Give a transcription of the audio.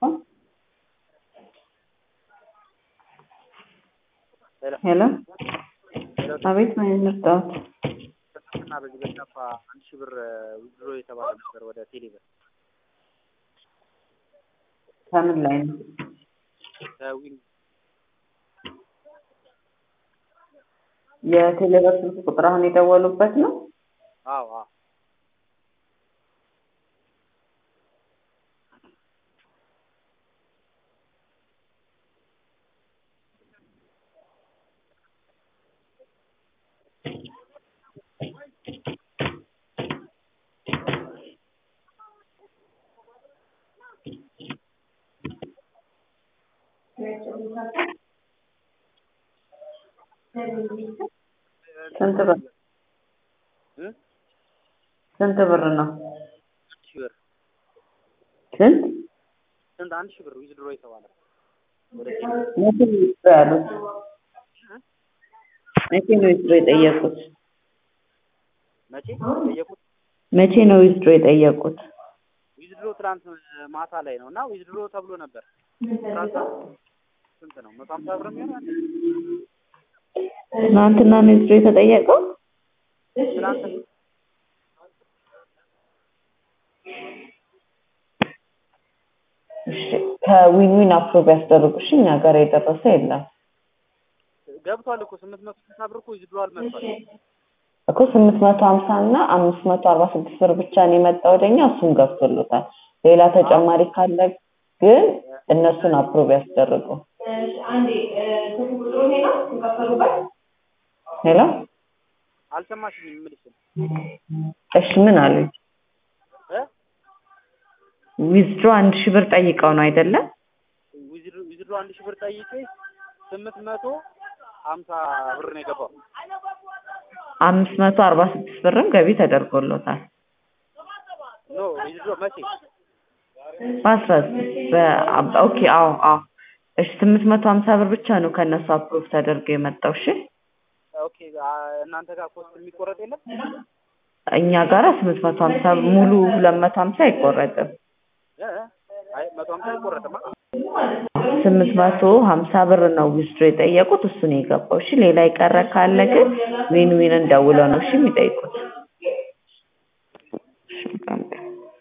ሄሎ አቤት ምን እንርዳዎት? እና በዚህ በቻፓ አንድ ሺህ ብር ዊዝድሮ የተባለ ነበር ወደ ቴሌብር ከምን ላይ ነው? ከዊን የቴሌብር ስልክ ቁጥር አሁን የደወሉበት ነው? አዎ አዎ ስንት ብር እ ስንት ብር ነው? አንድ ሺህ ብር ስንት ስንት አንድ ሺህ ብር ዊዝድሮ የተባለ ወደ ቴሌብር መቼ ነው ዊዝድሮ ያሉት? መቼ ነው ዊዝድሮ የጠየቁት? መቼ ጠየቁት? መቼ ነው ዊዝድሮ የጠየቁት? ዊዝድሮ ትናንት ማታ ላይ ነው እና ዊዝድሮ ተብሎ ነበር ትናንት ስንት ነው መቶ ሀምሳ ብር የሚሆን ትናንትና ነው ዊዝድሮ የተጠየቀው? ትናንት እሺ ከዊን ዊን አፕሮቭ ያስደረጉ እሺ እኛ ጋር የደረሰ የለም ገብቷል እኮ ስምንት መቶ ስልሳ ብር እኮ ዊዝድሮ አልመጥቷል እኮ ስምንት መቶ ሀምሳ እና አምስት መቶ አርባ ስድስት ብር ብቻ ነው የመጣ ወደኛ እሱም ገብቶሎታል ሌላ ተጨማሪ ካለ ግን እነሱን አፕሮቭ ያስደርጉ ሄሎ አልሰማሽኝም የምልሽን እሺ ምን አሉኝ እ ዊዝድሮ አንድ ሺህ ብር ጠይቀው ነው አይደለም ዊዝድሮ ዊዝድሮ አንድ ሺህ ብር ጠይቄ ስምንት መቶ ሀምሳ ብር ነው የገባው አምስት መቶ አርባ ስድስት ብርም ገቢ ተደርጎሎታል ኖ ዊዝድሮ መቼ በአስራ በ- ኦኬ አዎ አዎ እሺ ስምንት መቶ ሀምሳ ብር ብቻ ነው ከእነሱ አፕሮቭ ተደርጎ የመጣው እሺ ኦኬ አ- እናንተ ጋር ኮስት የሚቆረጥ የለም እኛ ጋራ ስምንት መቶ ሀምሳ ሙሉ ሁለት መቶ ሀምሳ አይቆረጥም እ አይ መቶ ሀምሳ አይቆረጥማ ስምንት መቶ ሀምሳ ብር ነው ዊዝድሮ የጠየቁት እሱ ነው የገባው እሺ ሌላ የቀረ ካለ ግን ዊን ዊንን ደውለው ነው እሺ የሚጠይቁት